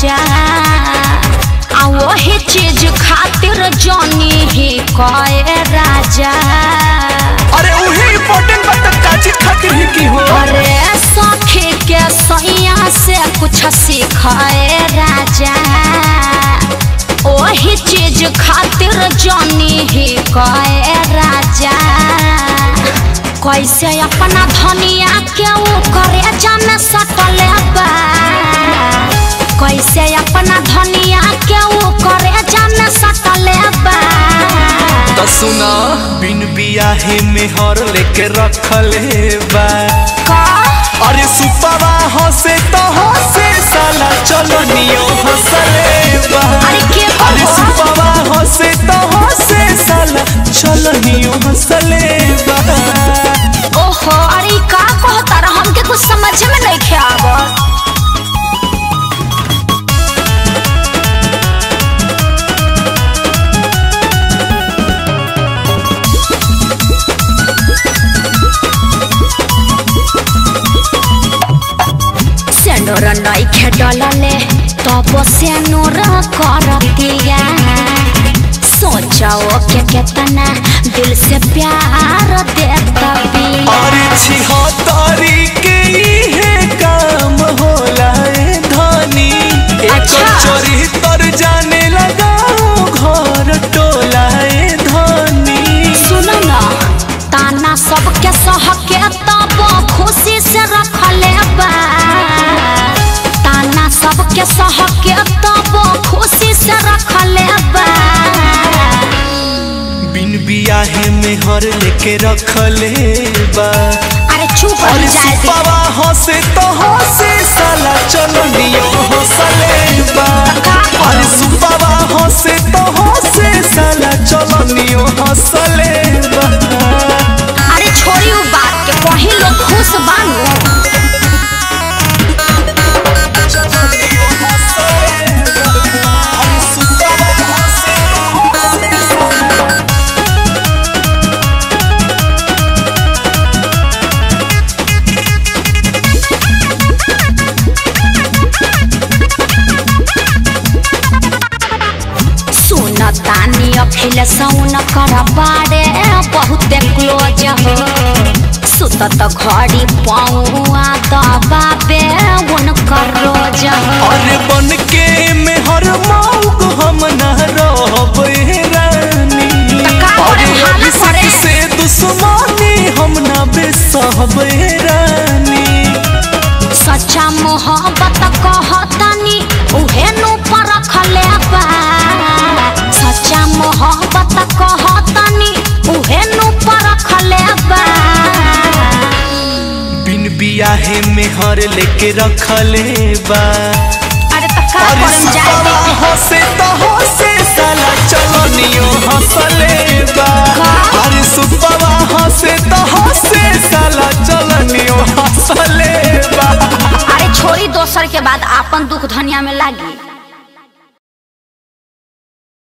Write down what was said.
राजा आ वही चीज खातिर जानी ही कए राजा अरे उहे इम्पोर्टेंट बात त का चीज खातिर ही की हो अरे सखी के सैया से कुछ सीखाए राजा वही चीज खातिर जानी ही कए राजा कैसे अपना धनिया के ऊ करे जान सकले बा कैसे अपना धनिया के ऊ करे जान सकले बा तो सुना बिन बियाहे में हर लेके रखले बा का अरे सुपवा हंसे तो हंसे साला चलो नियो हंसले बा अरे के अरे बाबा? सुपवा हंसे तो हंसे साला चलो नियो हंसले बा ओहो अरे ई का कहता रहा हमके कुछ समझ में नहीं आवत सेनोर नई खेडलले तब सेनोर करतिया सोचो के केतना दिल से प्यार देता बिया अरे छिहत्तरी के इहे काम होला ए धनी एक अच्छा। चोरी तर जाने लगा घर टोला ए धनी सुनो ना ताना सबके सह के तब खुशी से रखले बा ताना सबके सह के तब खुशी से रखले बा बिन बियाहे में हर लेके रखले बा अरे चुप हो अरे जाए दे सुपवा हंसे तो हंसे साला चलो नियो हंसले बा अरे सुपवा हंसे तो हंसे साला चलो नियो हंसले बा अरे छोड़ी उ बात के कहीं लोग खुश बानू सुन तानी अखिल सौन कर बारे बहुते क्लोज हो सुतत घड़ी पौआ दबाबे उनकर रोज हो अरे बन के में हर मौग हम न रहब ए रानी का करे, अरे हाला अभिषेक करे? से दुश्मनी हम न बेसहब ए रानी सच्चा मोहब्बत कहतनी उहे नु परखले बा सच्चा मोहब्बत कहतनी उहे नु परखले बा बिन बियाहे में हर लेके रखले बा अरे त का अरे करम जाए सुपवा दे हंसे तो हंसे साला चलो नियो हंसले बा का? अरे सुपवा हंसे तो हंसे साला चलो नियो हंसले बा अरे छोड़ी दोसर के बाद आपन दुख धनिया में लागी